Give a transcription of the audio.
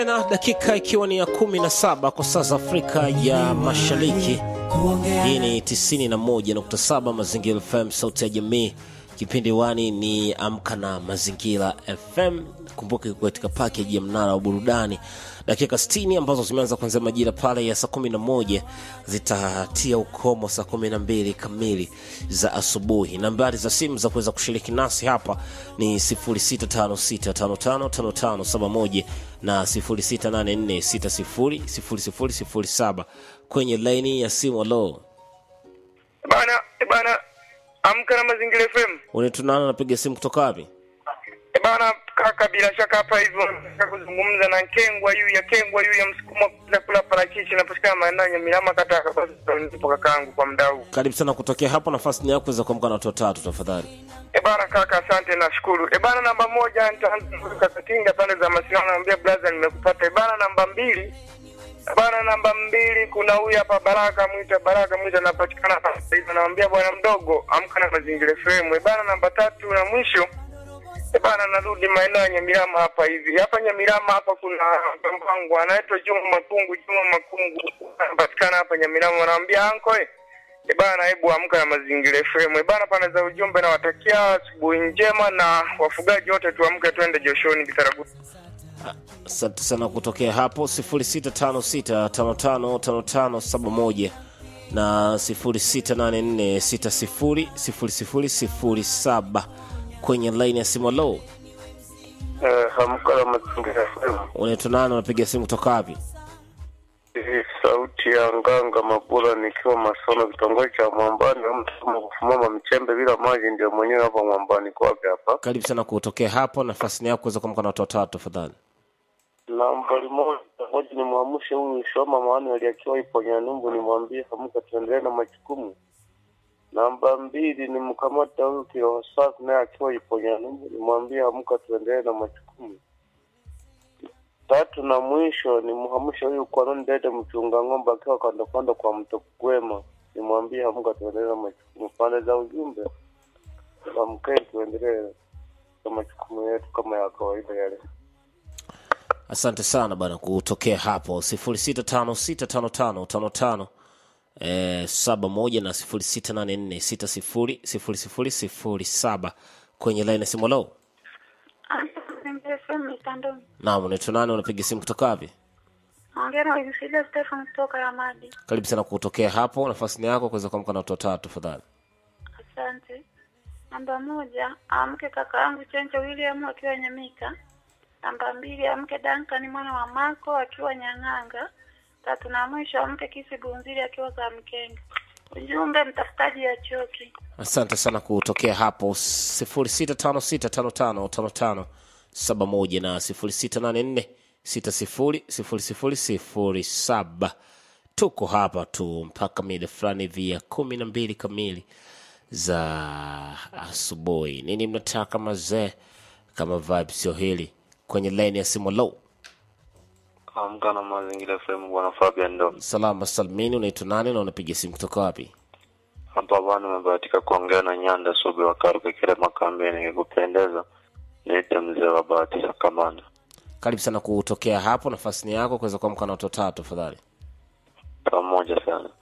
na dakika ikiwa ni ya kumi na saba kwa saa za Afrika ya Mashariki. Hii ni 91.7 Mazingira FM, sauti ya jamii. Kipindi wani ni Amka na Mazingira FM. Kumbuke katika pakeji ya mnara wa burudani, dakika 60 ambazo zimeanza kuanzia majira pale ya saa 11 zitatia ukomo saa 12 kamili za asubuhi. Nambari za simu za kuweza kushiriki nasi hapa ni 0656555571 na 0684600007 kwenye laini ya simu. Alo Bana, e bana, amka na mazingira FM. unatunana, napiga simu kutoka wapi? E bana, kaka, bila shaka hapa hivyo nataka kuzungumza na Kengwa yu ya Kengwa yu ya msukuma kula kula parachichi napatikana maeneo ya Milama kata ya Kabazi ndipo kakaangu kwa mdau. Karibu sana kutokea hapo, nafasi ni yako kuweza kuamka na watu watatu tafadhali. E bana kaka, asante nashukuru. E bana, namba moja nitaanza kuweka katinga pale za masiano, naambia brother, nimekupata. E bana, namba mbili E bana, namba mbili kuna huyu hapa Baraka Mwita, Baraka Mwita anapatikana hapa hivi, naambia bwana mdogo, amka na mazingira FM. E bana, namba tatu na mwisho E bana, narudi maeneo ya Nyamirama hapa hivi. Hapa Nyamirama hapa kuna mpango anaitwa Juma Makungu, Juma Makungu anapatikana hapa Nyamirama, anaambia anko eh, e bana, hebu amka na mazingira FM. E bana, pana za ujumbe, nawatakia asubuhi njema na wafugaji wote tuamke, twende joshoni Bitaragu. Asante sana kutokea hapo 0656555571 na 0684600007 kwenye laini ya simu. Lo, Eh, amka na mazingira FM. unaitwa nani? Unapiga simu kutoka wapi? Hii sauti ya nganga Mabula nikiwa Masono, kitongoji cha Mwambani. Mtu kufumama mchembe bila maji, ndio mwenyewe hapa Mwambani kwake hapa. Karibu sana kutokea hapo, nafasi ni yako kuweza kuamka na watu watatu tafadhali. nambari moja ngoja nimwamshe huyu Shoma Manuel akiwa ipo Nyanumbu, nimwambie amka tuendelee na majukumu. Namba mbili nimkamata huyu Kirosafi naye akiwa ipo Nyanumbu, nimwambie amka tuendelee na majukumu. Tatu na mwisho nimhamshe huyu Kwanon Dede mchunga ng'ombe akiwa kando kando kwa mto Kugwema, nimwambie amka tuendelee na majukumu. Pande za ujumbe amkeni tuendelee na majukumu yetu kama ya kawaida yale. Asante sana bana kutokea hapo 06565555 eh, 71 na 0684600007 kwenye laini ya simu. Lo, FM mitandoni. naam, unaitwa nani? Unapiga simu kutoka wapi? Naongea na Winfrida Stefan kutoka Ramadi. Karibu sana kutokea hapo, nafasi ni yako kuweza kuamka na watu watatu tafadhali. Asante. Namba moja, amke kaka yangu Chencho William akiwa Nyamika. Namba mbili, amke Duncan mwana wa Mako akiwa Nyang'anga. Tatu na mwisho, amke Kisi Gunzili akiwa Kamkenga. Ujumbe mtafutaji ya choki. Asante sana kutokea hapo 0656555571 na 0684600007. Tuko hapa tu mpaka mida fulani hivi ya kumi na mbili kamili za asubuhi. Nini mnataka mazee, kama vibe sio hili kwenye laini ya simu. Low Amka na mazingira FM bwana Fabian ndo salama salmini, unaitwa nani na unapiga simu kutoka wapi? hapa bwana, umebahatika kuongea na Nyanda Subi wa Karuke kile makambini. Ikikupendeza niite mzee wa bahati ya kamanda. Karibu sana kutokea hapo, nafasi ni yako kuweza kuamka na watu watatu tafadhali. Pamoja sana.